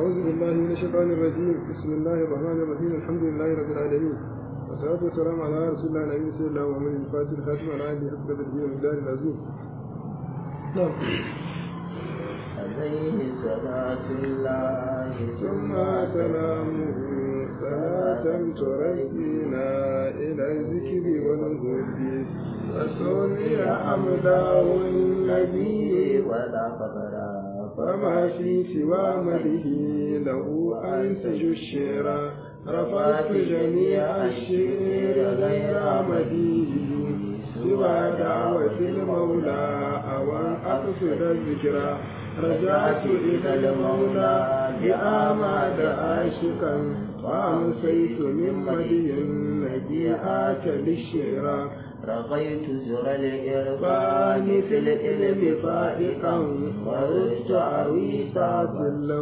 أعوذ بالله من الشيطان الرجيم بسم الله الرحمن الرحيم الحمد لله رب العالمين والصلاة والسلام على رسول الله النبي صلى الله عليه وسلم الفاتح الخاتم على آله حق الدين والمقدار العظيم نعم عليه صلاة الله ثم سلامه صلاة تركينا إلى الذكر والهدي وصلي حمده النبي ولا فقرا فما في سوى مده له أنسج الشعر رفعت جميع الشعر غير مديه سوى دعوة المولى أو أن أقصد الذكرى رجعت إلى المولى بآماد عاشقا وأمسيت من مدي النبيعات للشعر رقيت زر الإرفان في العلم فائقا ورست عويصات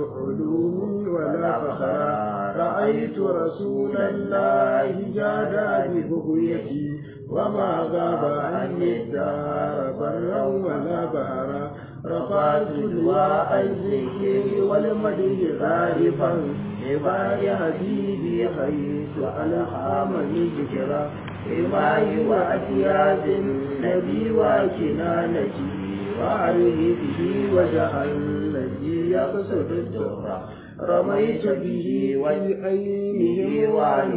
العلوم ولا فخرا رأيت رسول الله جاد ببغيتي وما غاب عني الدار برا ولا بهرا رفعت لواء الذكر والمدح غارفا لباي حبيبي حيث ألحامني ذكرا إماي وأتياز النبي وكنانتي وعليه به وجه الذي يقصد الدهر رميت به وبأينه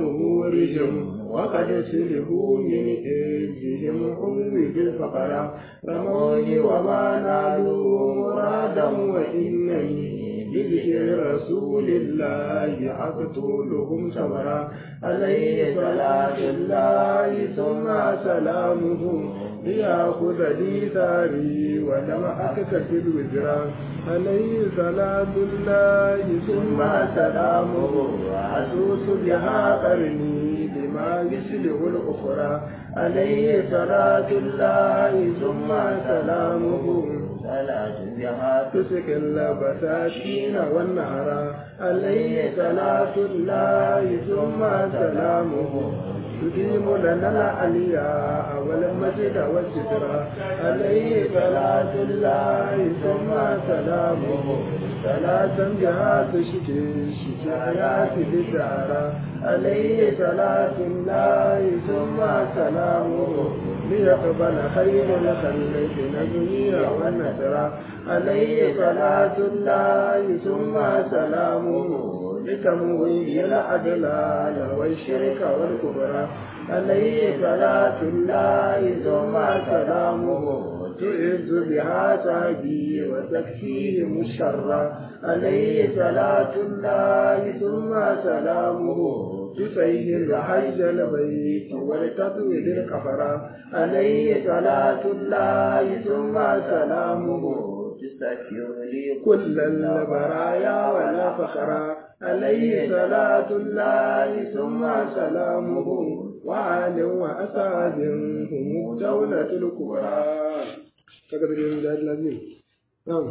ونورهم وقد سلبوا من إيدهم عود الفقراء رموني وما نالوا مرادا وإنني بذكر رسول الله أقتلهم ثمرا عليه صلاة الله ثم سلامه ليأخذ لي ثاري ولم أكتسب وزرا عليه صلاة الله ثم سلامه أسوس بها قرني بما يسلح الأخرى عليه صلاة الله ثم سلامه صلاة بها تسك البساتين والنهر عليه صلاة الله ثم سلامه تديم لنا العلياء والمجد والستر عليه صلاة الله ثم سلامه صلاة بها تشكي شكايات بالدار عليه صلاة الله ثم سلامه ليقبل خير الخلق نجمي والنسر عليه صلاة الله ثم سلامه لتمويه الأدلال والشرك والكبرى عليه صلاة الله ثم سلامه تعز بها سعدي وتكفيهم الشر عليه صلاة الله ثم سلامه تسير حج البيت ولتطويل الكفر عليه صلاة الله ثم سلامه تستغفر لي كل البرايا ولا فخرا عليه صلاة الله ثم سلامه وعال وأسعد هم دولة الكبرى فقد الإمداد العظيم نعم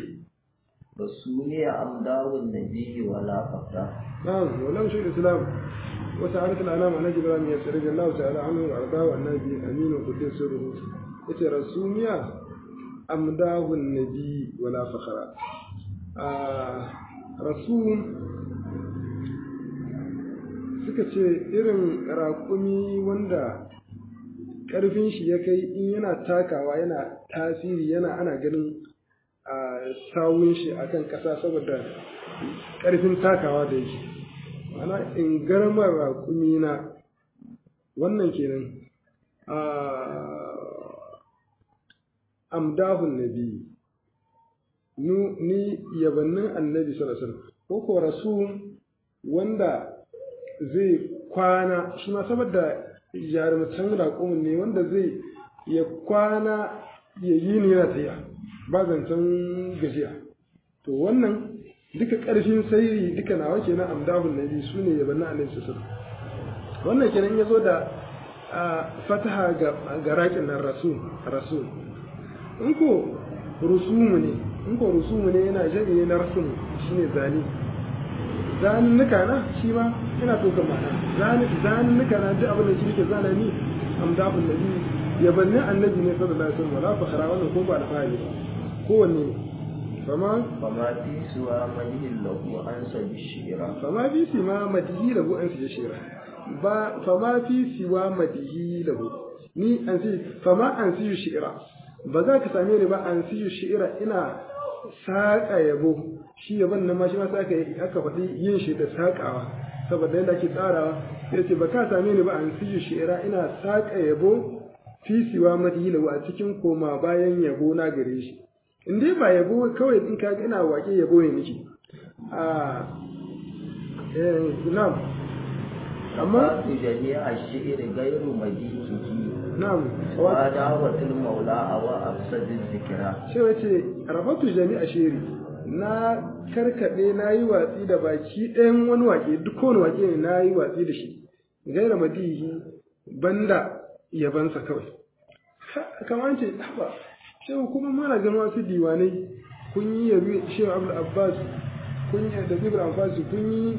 رسولي أمداه النبي ولا فقرا نعم ولم شيء الإسلام وسعادة الأنام على جبران يسر رضي الله تعالى عنه وأرضاه النبي أمين وقدس سره يتي رسوميا أمداه النبي ولا فخرا آه رسوم suka ce irin raƙumi wanda ƙarfin shi ya kai in yana takawa yana tasiri yana ana ganin a sawun shi akan ƙasa saboda ƙarfin takawa da yake mana in garmar raƙumi na wannan kenan amdahun nabi ni yabannin annabi sallallahu alaihi wasallam ko ko rasul wanda zai kwana shi ma saboda jarumtan raƙumin ne wanda zai ya kwana ya yi ni yana tsaye ba zancen gajiya to wannan duka ƙarfin sairi duka nawa kenan amdahun nabi su ne yabannin annabi sallallahu alaihi wasallam wannan kenan ya zo da fataha ga raƙin nan rasul rasul in ko rusumu ne in ko rusumu ne yana jami'i na rasul shine zane zannuka na shi ma yana ɗaukar ma'ana zannuka na ji abin da shi ke zana ni amdahun nabi yabannin annabi ne sallallahu alaihi wasallam wala fakhara wannan ko ba alfahari ba kowanne ne fama فما في سوى مجه له أنسى بالشعر fama fi siwa madihi lahu an siya shira ba fama fi siwa madihi lahu ni an si fama an siyu shi'ira ba za ka same ni ba an siyu shi'ira ina saƙa yabo shi yaban nan ma shi ma sai aka yi- aka faɗi yin shi da saƙawa saboda yadda ake tsarawa sai ce ba ka same ni ba an siyu shi'ira ina saƙa yabo fi siwa madihi lahu a cikin koma bayan yabo na gare shi in dai ba yabo kawai in ka ga ina waƙe yabo ne nake a eh na'am amma فات جميع الشعر غير مجيئه na'am وعداوة المولى أو أفسد الذكرى sai wace rabatu jami'a shiri na karkade na yi watsi da baki ɗayan wani wake duk wani wake ne na yi watsi da shi gaira madihi banda yabansa kawai Ha, kamar ce haba shehu kuma mana ganin wasu diwanai kun yi yabi shehu abdul abbas kun yi da zibir abbas kun yi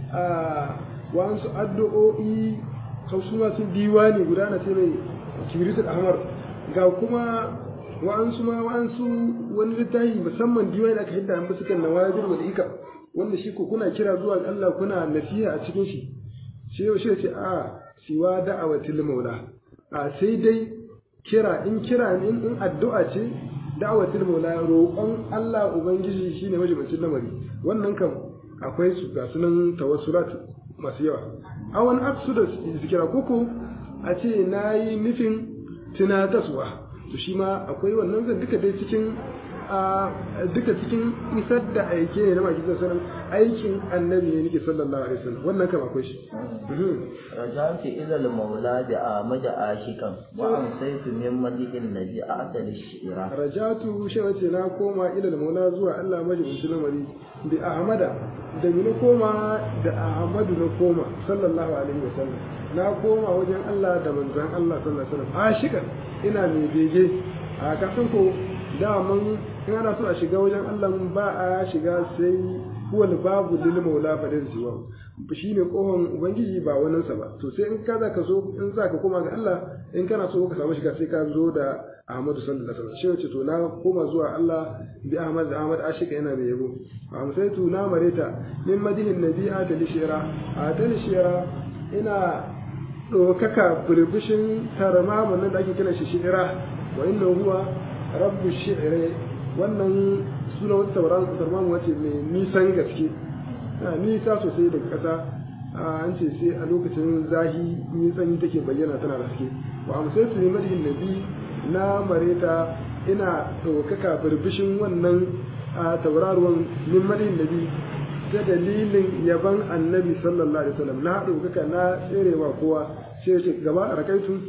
a wasu addu'o'i su masu diwani guda na ce mai kibiritul ahmar ga kuma wa'ansu ma wa'ansu wani littafi musamman diwani da aka hidda an basu kan nawajir wal ika wanda shi ko kuna kira zuwa ga Allah kuna nasiha a cikin shi shi yau shi ce a siwa da'awatil maula a sai dai kira in kira ne in addu'a ce da'awatil maula roƙon Allah ubangiji shine majibancin lamari wannan kam akwai su ga sunan tawassulat masu yawa a wani aksu da zikira koko a ce na yi nufin tunataswa to shi ma akwai wannan zan duka dai cikin a duka cikin isar da aike ne na maki sallallahu aikin annabi ne nake sallallahu alaihi wasallam wannan kam akwai shi رجعت إلى المولى بأحمد عاشقا وأمسيت من مجيء الذي أعدل الشعر rajatu shi wace na koma ila maula zuwa Allah majibincin lamari bi ahmada da ni na koma da ahmadu na koma sallallahu alaihi wasallam na koma wajen Allah da manzon Allah sallallahu alaihi wasallam ashikan ina mai bege a kasan ko daman in ana so a shiga wajen Allah ba a shiga sai huwal babu lil maula fadin siwa shi ne kohon ubangiji ba waninsa ba to sai in ka za ka so in za ka koma ga Allah in kana so ka samu shiga sai ka zo da Ahmadu sallallahu alaihi wasallam shi wace to na koma zuwa Allah bi Ahmad da Ahmad ashika yana da yabo amsaitu na mareta min madihin nabi'a da lishira a ta lishira ina ɗaukaka burbushin tarama nan da ake kira shi shi'ira wa inna huwa rabbu shi'ire wannan suna wata tauraron tarmamu wace mai nisan gaske na nisa sosai daga ƙasa an ce sai a lokacin zahi nisan take bayyana tana da haske wa amsaitu ne madihin nabi na mareta ina ɗaukaka burbushin wannan a tauraruwan min madihin nabi ta dalilin yaban annabi sallallahu alaihi wasallam na ɗaukaka na tserewa kowa sai ya ce gaba rakaitu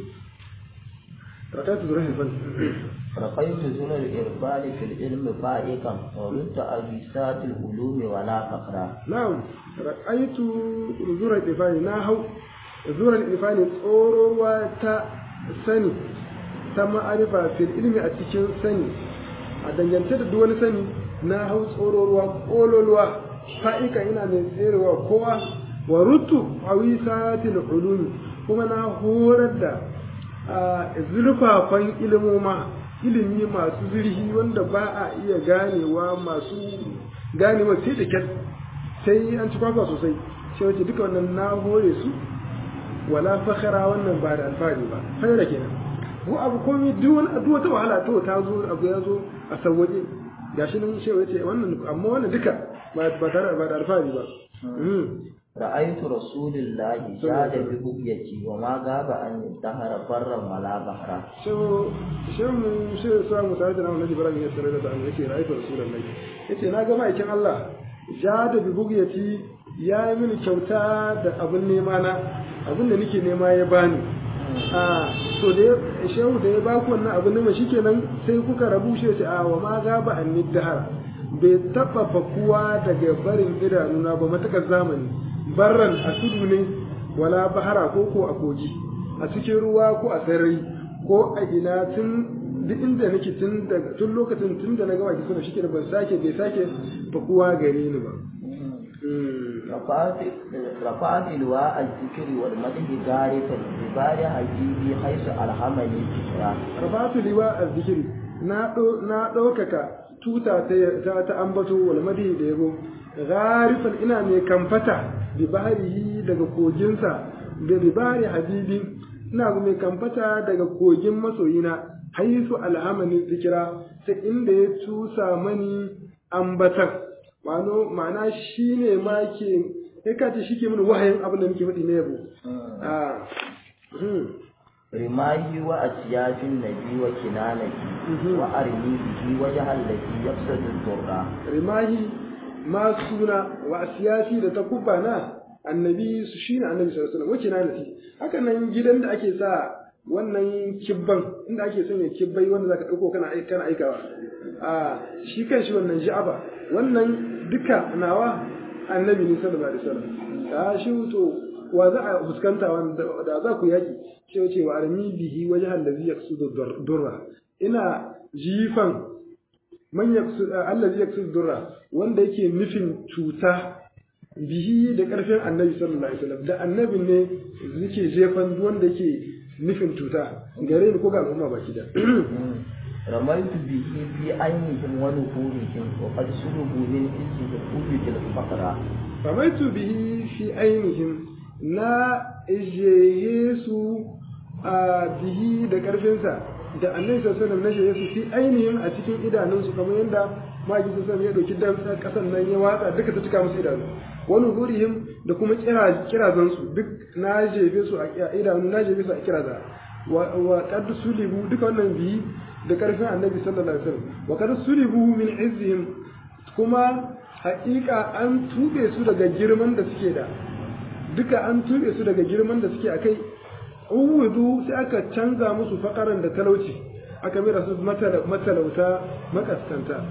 rakaitu zuwa hilfan رقيت زن الإرفان في العلم فائقا ورد أجساد العلوم ولا فقرا na'am rakaitu zuwa ilfani na hau zuwa ilfani tsorowa ta sani ta ma'arifa fil ilmi a cikin sani a dangance da duk wani sani na hau tsororuwa kololuwa fa'ika ina mai tserewa kowa wa rutu a wisatil ulumi kuma na horar da a zurfafan ilimoma ilimi masu zurfi wanda ba a iya ganewa masu ganewa sai da kyar sai an ci kwakwa sosai sai wace duka wannan na hore su wala fakhara wannan ba da alfahari ba sai da kenan ko abu komai duk wani duk wata wahala to ta zo abu ya zo a sauwaje gashi nan shewa yace wannan amma wannan duka ba ba tare ba da alfahari ba رأيت رسول الله شاد ببقيتي وما غاب عن الدهر برا ولا بحرا shehu shehu mu shehu sa mu tare da nan Nabi Ibrahim ya tsare da an yace ra'aytu rasulullahi yace na ga ma'aikin Allah ja da bi bugiyati ya yi mini kyauta da abin nema na abin da nake nema ya bani a to da shehu da ya baku wannan abin nema shikenan sai kuka rabu shi yace a wa ma gaba an dahar bai taba fakuwa daga barin idanuna ba matakar zamani barran a tudu ne wala bahara ko ko a kogi a cikin ruwa ko a sarari ko a ina tun duk inda nake tun daga tun lokacin tun da na gama ki suna shike ban sake bai sake fakuwa gare ni ba رفعت رفعت لواء الذكر والمدح غارفا ببار حجيبي حيث ألهمني الفكرة rafatu liwa azzikiri na ɗau- na ɗaukaka tuta ta ta ambato wal madi da yabo gharifan ina mai kamfata bi bahrihi daga koginsa da bi bahri habibi ina mai kamfata daga kogin masoyina haisu alhamani zikira ta inda ya tusa mani ambatan ma'ano ma'ana shine ma ke kai ka ce shike mini wahayin abin da muke faɗi na yabo a rimahi wa asiyafin nabi wa kinanaki wa armi bihi wa jahallaki yafsadu turra rimahi ma suna wa asiyasi da ta kubba na annabi su shine annabi sallallahu alaihi wasallam wace na nasi haka nan gidan da ake sa wannan kibban inda ake sanya kibbai wanda zaka dauko kana aika kana aikawa a shi kanshi wannan ja'aba wannan duka nawa annabi ne sallallahu alaihi wasallam a shi to wa za a fuskanta wanda da za ku yaki sai ce wa armi bihi wajhan da zai yaksudu durra ina jifan man yaksu allazi yaksudu durra wanda yake nufin cuta bihi da karfin annabi sallallahu alaihi wasallam da annabin ne yake jefan wanda yake nufin cuta gare ni ko ga al'umma baki da رميت به في عينهم ونفورهم وقد سلبوا من عزه قوة الفقر رميت به في عينهم na ijeye su a bihi da ƙarfinsa da annabi sallallahu alaihi na su fi ainihin a cikin idanunsu kamar yadda maki sallallahu ya dauki dan kasan nan ya watsa duka ta cika musu idanu wani gurihim da kuma kira kirazan su duk na jefe su a idanu na jefe su a kiraza wa wa qad sulibu duka wannan bihi da ƙarfin annabi sallallahu alaihi wasallam wa qad sulibu min izzihim kuma haƙiƙa an tube su daga girman da suke da duka an tuɓe su daga girman da suke akai uwudu sai aka canza musu fakaran da talauci aka mira su matalauta makaskanta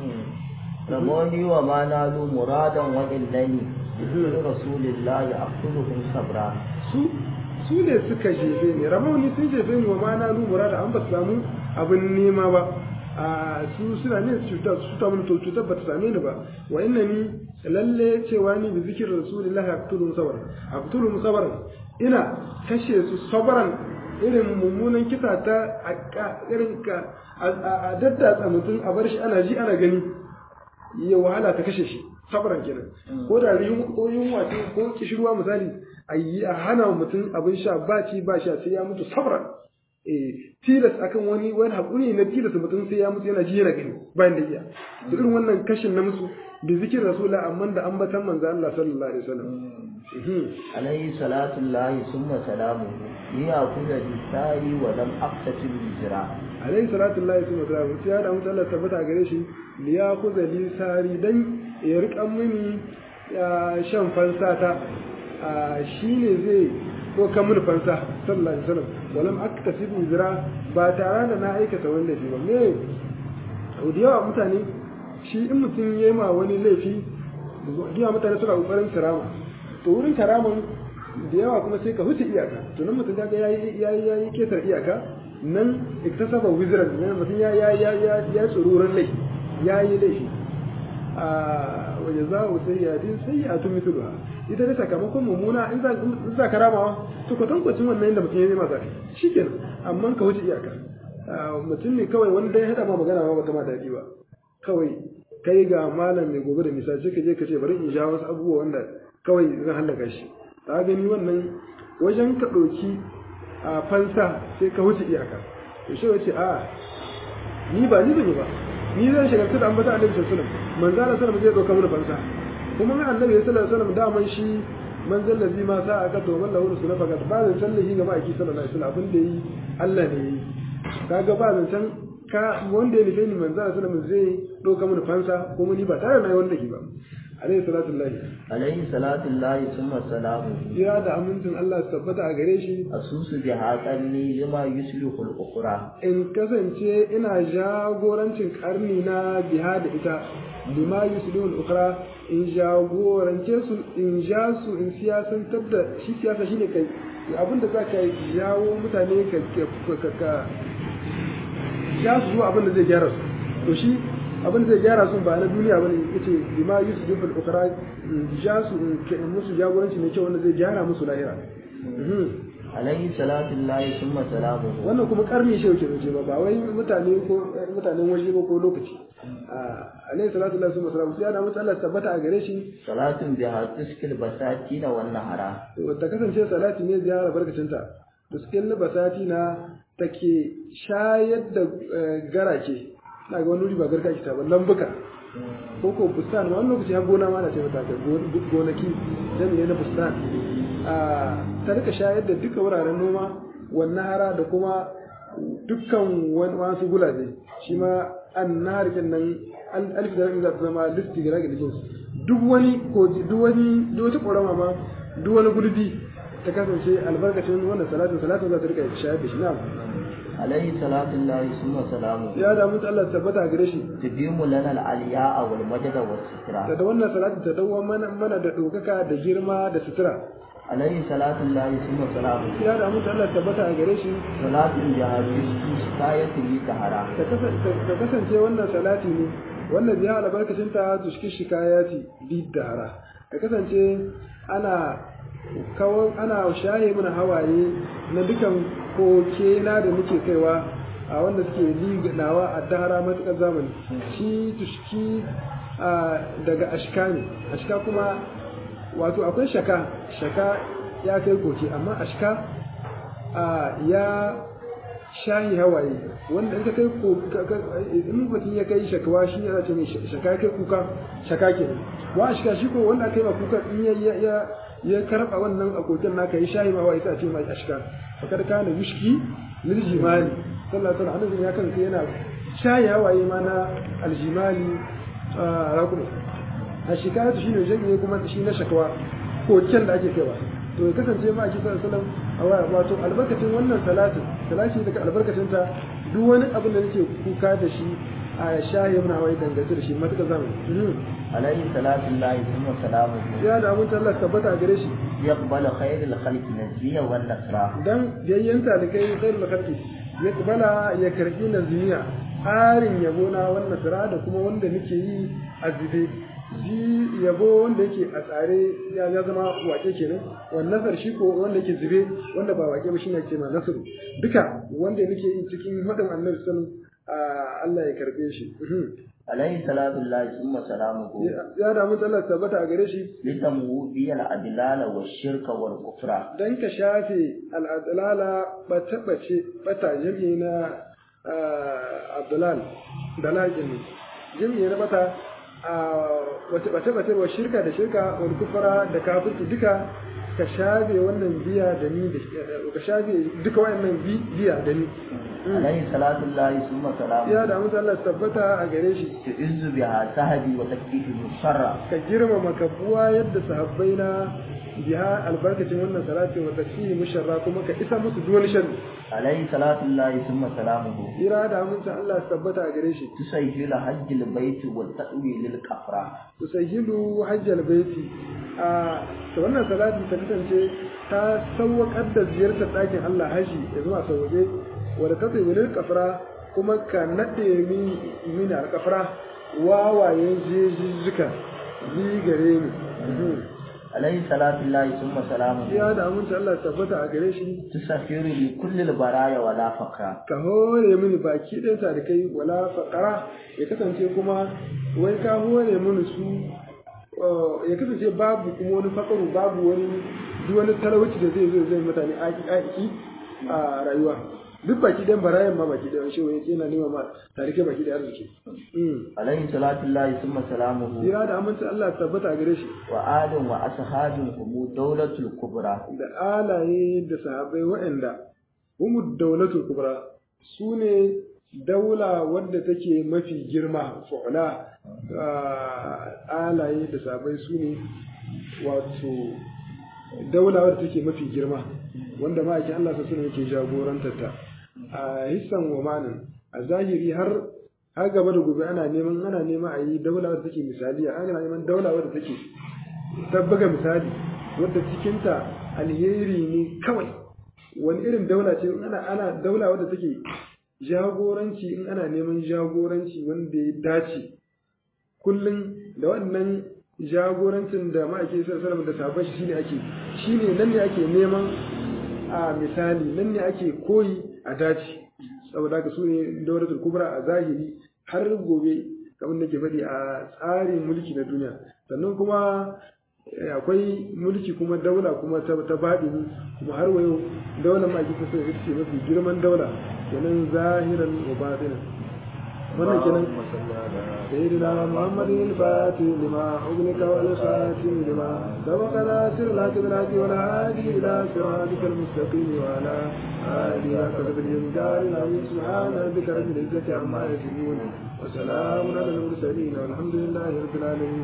ramoni wa ma nalu muradan wa illani rasulillahi aqtuluhum sabra su su ne suka jefe ni ramoni sun jefe ni wa ma nalu murada an ba su samu abin nema ba a su suna ne cuta su ta mun to cutar ba ta same ni ba wa inna ni lalle cewa ni bi zikir rasulullahi aqtulu sabran aqtulu sabran ina kashe su sabran irin mummunan kisa ta irin ka a daddatsa mutum a bar shi ana ji ana gani ya wahala ta kashe shi sabran kenan ko da ko yunwa ce ko kishirwa misali a yi a hana mutum abin sha ba ci ba sha sai ya mutu sabran eh tilas akan wani wani hakuri na tilas mutum sai ya mutu yana ji yana gani bayan da iya to irin wannan kashin na musu bi zikir rasula amma da ambatan manzo Allah sallallahu alaihi wasallam alayhi salatu llahi summa salamu ya kula bisari wa lam aqtatil hijra alayhi salatu llahi summa salamu sai da mutum Allah tabbata gare shi li ya kuza li sari dan ya riƙa mini shan fansata shine zai ko kan mun fansa sallallahu alaihi wasallam walam aktasib hijra ba tare da na aikata wani laifi ba me da yawa mutane shi in mutum ya ma wani laifi da mutane suna kokarin karama to wurin karaman da yawa kuma sai ka huce iyaka to nan mutum kaga yayi yayi yayi ketar iyaka nan iktasaba wizran nan mutum ya ya ya ya ya tsururan laifi yayi laifi a wa jazaa'u sayyi'atin sayyi'atun mithluha ita ne sakamakon mummuna in za ka ramawa to ka tankwacin wannan yadda mutum ya nema zafi shi kenan amma ka wuce iyaka mutum ne kawai wani dai haɗa ma magana ma bata ma daɗi ba kawai kai ga malam mai gobe da misali ka je ka ce bari in sha wasu abubuwa wanda kawai zan hallaka shi ta gani wannan wajen ka ɗauki a fansa sai ka wuce iyaka to shi wace a ni ba ni zan yi ba ni zan shagaltu da ambata annabi sallallahu alaihi wasallam manzo Allah sallallahu alaihi wasallam zai ɗauka mana fansa kuma mai annabi sallallahu alaihi wasallam daman shi manzon lazi ma sa aka to wallahu rasul fa ba zan sallahi ga ma'aiki sallallahu alaihi wasallam abin da yi Allah ne yi kaga ba zan san ka wanda ya nufe ni manzon sallallahu alaihi wasallam zai doka mun fansa kuma ni ba tare da nayi wanda ki ba alaihi salatu lillahi alaihi salatu lillahi summa salamu ya da amincin Allah su tabbata a gare shi asusu bi haƙanni lima yuslihul ukhra in kasance ina jagorancin karni na biha da ita lima yuslihul ukhra in jagorance su in ja su in siyasantar da shi siyasa shine kai abin da zaka jawo mutane ka ka ja su zuwa abin da zai gyara su to shi abin da zai gyara su ba na duniya bane yace lima yuslihul ukhra in ja su in musu jagoranci mai kyau wanda zai gyara musu lahira alaihi salatu lillahi summa salamuhu wannan kuma karni shi yake zance ba ba wai mutane ko mutanen waje ba ko lokaci alaihi salatu lillahi summa salamu sai ana mutu Allah tabbata a gare shi salatun biha tuskil basatina wan nahara wata kasance salati ne ziyara barkacinta tuskil basati na take shayar da garake na ga wani wuri ba garka ki ta ba lambuka ko ko bustan wani lokaci har gona ma na ce mata ka gonaki jami'ai na bustan ta rika shayar da duka wuraren noma wannan hara da kuma dukkan wasu gulabe shi ma an na harkin nan alif da za ta zama listi ga ragin jins duk wani koji duk wani duk wata ƙorama ma duk wani gulbi ta kasance albarkacin wannan salatin salatin za ta rika shayar da shi na alaihi salatu lillahi summa salamuhu ya da mutu Allah tabbata gare shi tudimu lana al-aliya wal majda was sitra da wannan salatin ta dawo mana mana da dokaka da girma da sutura alaihi salatu lillahi summa salamuhu ya da mutu Allah tabbata a gare shi salatun biha tuskil shikayatu li tahara ta kasance wannan salati ne wannan biya albarkacin ta tushki shikayati bidara ta kasance ana kawo ana shaye mana hawaye na dukan koke na da muke kaiwa a wanda suke liganawa a dahara matuƙar zamani shi tushki daga ashka ne ashka kuma wato akwai shaka shaka ya kai koke amma ashka ya shayi hawaye wanda in ka kai in mutum ya kai shakawa shi yana ce mai shaka kai kuka shaka ke wa ashka shi ko wanda aka yi ma kuka in ya ya ya karba wannan akokin naka yi shayi ma wa ita ce mai ashka fakar kana yushki lil jimali sallallahu alaihi wasallam ya kanka yana shayi hawaye ma na aljimali rakuma a shikayatu shine jami'i kuma shi na shakawa koken da ake kaiwa to ya kasance ma ake sallallahu alaihi wasallam a waya wato albarkacin wannan salatin salati daga albarkacin ta duk wani abin da nake kuka da shi a shahi mun hawaye dangance da shi matuƙa zamu alaihi salatu lillahi summa salamuhu ya da mun Allah tabbata a gare shi yaqbalu khairul khalqi naziya wan nasra dan yayyanta da kai khairul khalqi ya kubala ya karbi naziya harin yabo na wannan sira da kuma wanda nake yi a zube ji yabo wanda yake a tsare ya ya zama wake kenan wannan nasar shi ko wanda yake zube wanda ba wake ba shine ke ma nasaru duka wanda nake yi cikin hadin annabi sallallahu Allah ya karbe shi alaihi salatu lillahi summa salamuhu ya da mun Allah tabbata a gare shi litamu bi al adlala wa shirka wal kufra dan ka shafe al adlala bata bace bata jami'i na abdulal dalajin jami'i na bata wace bace bace wa shirka da shirka wal kufra da kafirci duka ka shafe wannan biya da ni da ka shafe duka wayannan biya da ni alaihi salatu lillahi summa salamu ya da mutu Allah tabbata a gare shi tu'izzu biha sahabi wa takfifu sharra ka girmama ka buwa yadda sahabbai na biha albarkacin wannan salati wa takfihi musharra kuma ka isa musu duk wani sharri alaihi salatu lillahi summa salamuhu ira da mutu Allah tabbata a gare shi tusayyilu hajjil baiti wa ta'wi lil qafra tusayyilu hajjal baiti a ta wannan salati ta kasance ta sauwaƙar da ziyartar ɗakin Allah haji ya zuwa sauwaƙe wadda ta tsaye wani kafara kuma ka naɗe mini alkafara wawayen jejijjika ni gare ni alaihi salatu lillahi summa salamu ya da aminci Allah tabbata a gare shi tusafiru li kulli baraya wala faqra ka hore mini baki ɗaya tarikai wala faƙara ya kasance kuma wai ka hore mini su ya kasance babu kuma wani faƙaru babu wani duk wani talauci da zai zo zai mutane aiki a rayuwa duk baki ɗayan barayan ma baki ɗayan shi wani yana nema ma tarike baki ɗaya arziki. alaihi salatu lillahi summa salamuhu Jira da amincin Allah tabbata a gare shi. wa adun wa ashabin humu daulatul kubra Da alaye da sahabbai waɗanda humu daulatul kubra su ne daula wadda take mafi girma fu'la alaye da sahabbai su ne wato daula wadda take mafi girma wanda ma'aikin Allah sa suna yake jagorantar ta a hissan wa manin a zahiri har har gaba da gobe ana neman ana nema a yi daula wadda take misali ana neman daula wadda take tabbaga misali wadda cikinta alheri ne kawai wani irin daula ce in ana ana daula wadda take jagoranci in ana neman jagoranci wanda ya dace kullum da wannan jagorancin da ma'aike sallallahu da sabon shi ne ake shine nan ne ake neman a misali nan ne ake koyi a dace saboda haka su ne dauratul kubra a zahiri har gobe kamar da ke faɗi a tsarin mulki na duniya sannan kuma akwai mulki kuma daula kuma ta baɗini kuma har wayo daular ma ake kusa ita ce mafi girman daula kenan zahiran wa batinan wannan kenan sayyidina muhammadin al-fatih lima ughnika wal khatim lima sabaqa nasir al-haq bil haq wal hadi ila siratika al-mustaqim wa ala alihi wa sahbihi ajma'in subhana rabbika rabbil izzati amma yasifun wa salamun ala al-mursalin walhamdulillahi rabbil alamin